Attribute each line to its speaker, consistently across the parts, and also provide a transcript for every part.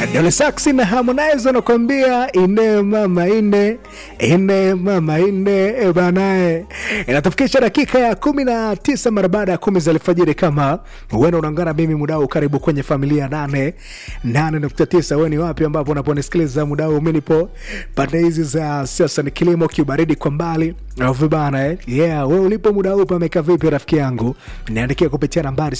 Speaker 1: Dole Saxi na Harmonize wanakuambia ine mama ine ine mama ine e banae, inatufikisha dakika ya kumi na tisa mara baada ya kumi za alfajiri. Kama huenda unaungana mimi mudau, karibu kwenye familia nane nane nukta tisa. Wewe ni wapi ambapo unaponisikiliza mudau? Mi nipo pande hizi za siasa, ni kilimo, kiubaridi kwa mbali vibana eh? Yeah, wewe ulipo muda huu pameka vipi rafiki yangu? Niandikia kupitia nambari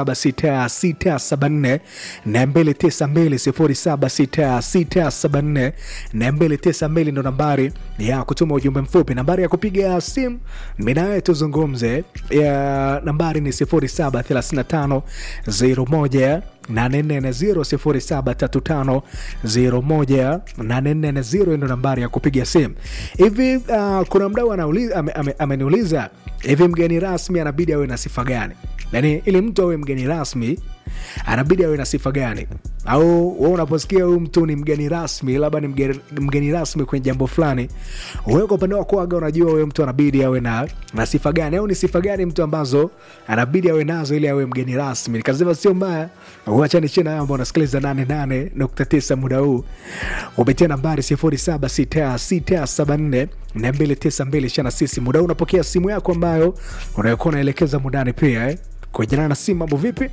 Speaker 1: 076674 na 292 076674 na 292 ndo nambari ya kutuma ujumbe mfupi. Nambari ya kupiga simu mimi na wewe tuzungumze, ya nambari ni 0735 01 840 ndo nambari ya kupiga simu. Hivi uh, kuna mdau ameniuliza ame, ame, ameniuliza hivi, mgeni rasmi anabidi awe na sifa gani? Yani ili mtu awe mgeni rasmi anabidi awe na sifa gani? Au wewe unaposikia huyu mtu ni mgeni rasmi, labda ni mgeni, mgeni rasmi kwenye jambo fulani, wewe kwa upande wako aga unajua huyo mtu anabidi awe na, na sifa gani? Au ni sifa gani mtu ambazo anabidi awe nazo ili awe mgeni rasmi? Nikasema sio mbaya, uacha ni china ambao unasikiliza 88.9 muda huu kupitia nambari 076674 na 292 shana sisi muda huu unapokea simu yako ambayo unayokuwa unaelekeza mundani pia eh? Kujana na simu mambo vipi?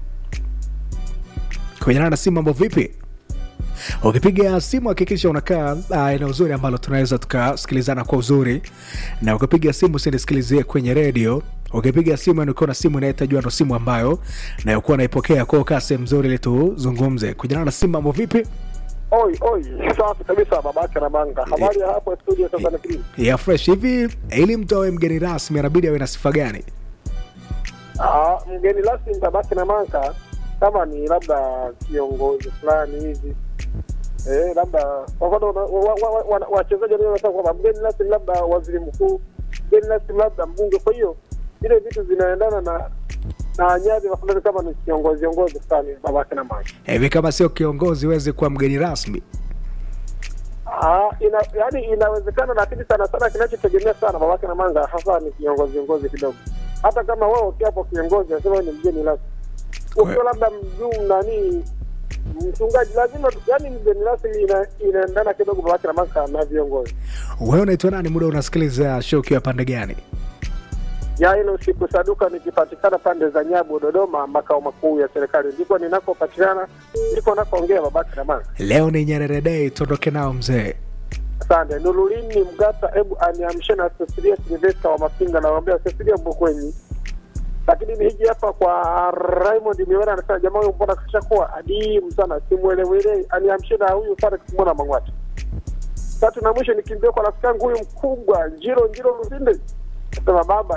Speaker 1: Kujana na simu mambo vipi? Ukipiga simu hakikisha unakaa uh, eneo uzuri ambalo tunaweza tukasikilizana kwa uzuri, na ukipiga simu usinisikilizie kwenye redio. Ukipiga simu yani ukiwa na simu inayetajua ndo simu ambayo nayokuwa naipokea kwao, kaa sehemu nzuri ili tuzungumze. Kujana na simu mambo vipi?
Speaker 2: Oi, oi, safi kabisa babake na manga. Habari ya hapo studio sasa ni kili.
Speaker 1: ya fresh hivi. Ili mtu awe mgeni rasmi anabidi awe na sifa gani?
Speaker 2: Ah, mgeni rasmi babake na manga kama ni labda kiongozi fulani hivi. Eh, labda kwa mfano wa- wa- wa- wa- wachezaji ndio wanasema kwamba mgeni rasmi labda waziri mkuu, mgeni rasmi labda mbunge. Kwa hiyo vile vitu zinaendana na na nyadhifa fulani kama ni kiongozi kiongozi fulani babake na manga.
Speaker 1: Hivi kama sio kiongozi huwezi kuwa mgeni rasmi?
Speaker 2: Ah, ina, yani inawezekana, lakini sana sana kinachotegemea sana babake na manga hasa ni kiongozi viongozi kidogo. Hata kama wewe ukiapo kiongozi nasema wewe ni mgeni rasmi, ukiwa labda mjuu nani mchungaji, lazima yani mgeni rasmi ina, inaendana kidogo babake na manga na viongozi.
Speaker 1: Wewe unaitwa nani? Muda unasikiliza show ukiwa pande gani?
Speaker 2: Ya ile usiku saduka nikipatikana pande za Nyabu, Dodoma, makao makuu ya serikali, ndiko ninakopatikana, ndiko nakoongea babake na manga.
Speaker 1: Leo ni Nyerere Day, tuondoke nao mzee.
Speaker 2: Asante. Nurulini Mgata, hebu aniamshe na Cecilia Silvesta wa Mapinga, nawaambia Cecilia Mbokwenyi. Lakini ni hiji hapa kwa Raymond Miwera, anasema jamaa huyu mbona kashakuwa adimu sana, simwelewele, aniamshe na huyu Farex Mwana Mang'wata. Tatu na mwisho nikimbia kwa rafiki yangu huyu mkubwa Njiro Njiro Lusinde, nasema baba